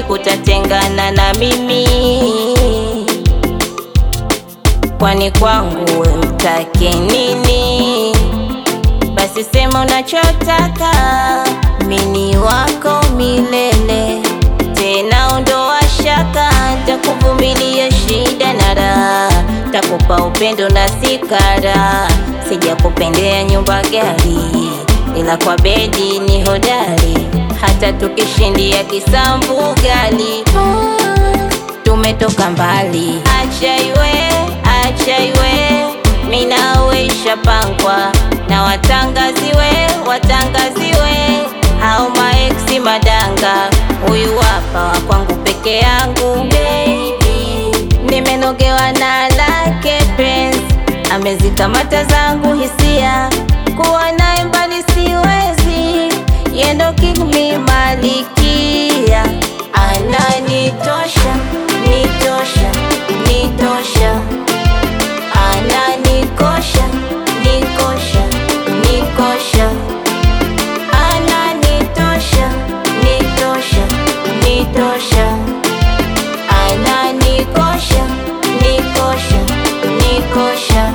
siku tatengana na mimi, kwani kwangu we mtake nini? Basi sema unachotaka, mini wako milele, tena ondoa shaka, takuvumilia shida na raha, takupa upendo na sikara, sijakupendea nyumba gari, ila kwa bedi ni hodari, hata tukishindia kisambu gali tumetoka mbali. Acha iwe, acha iwe, minawe ishapangwa na watangaziwe, watangaziwe hao maeksi madanga. Huyu hapa wa kwangu peke yangu baby, nimenogewa na lake penzi, amezikamata zangu hisia, kuwa naye mbali siwezi, yendo king mi malikia, ananitosha, nitosha, nitosha, ananikosha, nikosha, nikosha, ananitosha, nitosha, nitosha, ananikosha, nikosha, nikosha.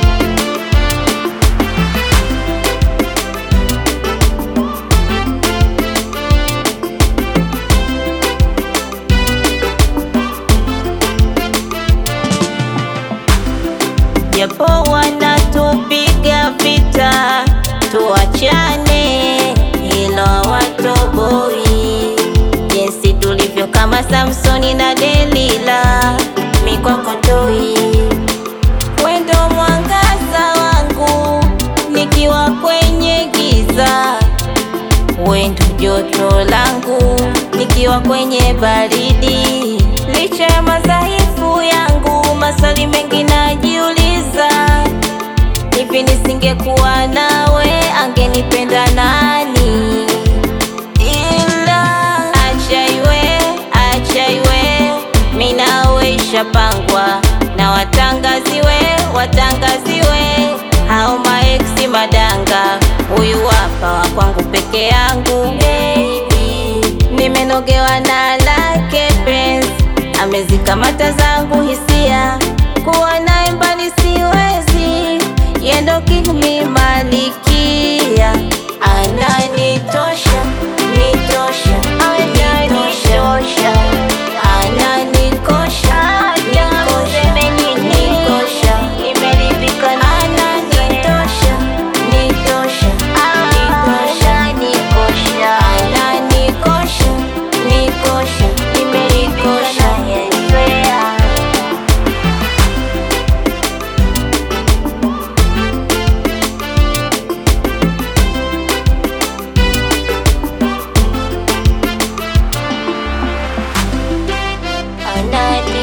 japo wanatupiga vita, tuachane, hilo watoboi, jinsi tulivyo kama Samsoni na Delila, mikwako toi, wendo mwangaza wangu, nikiwa kwenye giza, wendo joto langu, nikiwa kwenye baridi, licha ya madhaifu yangu, maswali mengi najiuliza, hivi nisingekuwa nawe, angenipenda nani? Ila acha iwe, acha iwe, mi nawe ishapangwa na watangaziwe, watangaziwe hao maeksi madanga. Huyu hapa wa kwangu peke yangu baby, nimenogewa na lake penzi, amezikamata zangu hisia, kuwa naye mbali siwezi, yendo king mi malikia, ananitosha, nitosha, nitosha, ananikosha, nikosha, nikosha, ananitosha, nitosha, nikosha, ananikosha, nikosha, nikosha. Anani